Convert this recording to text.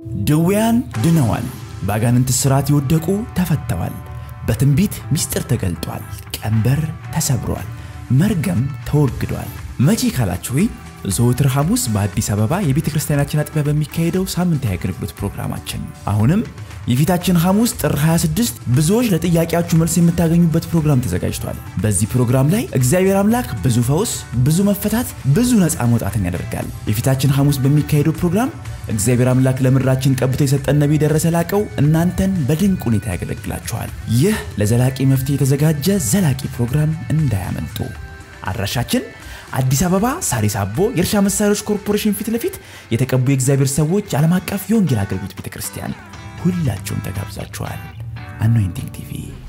ድውያን ድነዋል፣ በአጋንንት ሥርዓት የወደቁ ተፈተዋል፣ በትንቢት ምስጢር ተገልጧል፣ ቀንበር ተሰብሯል፣ መርገም ተወግዷል። መቼ ካላችሁ ዘወትር ሐሙስ በአዲስ አበባ የቤተ ክርስቲያናችን አጥቢያ በሚካሄደው ሳምንታዊ አገልግሎት ፕሮግራማችን አሁንም የፊታችን ሐሙስ ጥር 26 ብዙዎች ለጥያቄያችሁ መልስ የምታገኙበት ፕሮግራም ተዘጋጅቷል። በዚህ ፕሮግራም ላይ እግዚአብሔር አምላክ ብዙ ፈውስ፣ ብዙ መፈታት፣ ብዙ ነፃ መውጣትን ያደርጋል። የፊታችን ሐሙስ በሚካሄደው ፕሮግራም እግዚአብሔር አምላክ ለምድራችን ቀብቶ የሰጠን ነቢይ ደረሰ ላቀው እናንተን በድንቅ ሁኔታ ያገለግላችኋል። ይህ ለዘላቂ መፍትሄ የተዘጋጀ ዘላቂ ፕሮግራም እንዳያመልጡ። አድራሻችን አዲስ አበባ ሳሪስ አቦ የእርሻ መሳሪያዎች ኮርፖሬሽን ፊት ለፊት የተቀቡ የእግዚአብሔር ሰዎች ዓለም አቀፍ የወንጌል አገልግሎት ቤተ ክርስቲያን። ሁላችሁም ተጋብዛችኋል። አኖይንቲንግ ቲቪ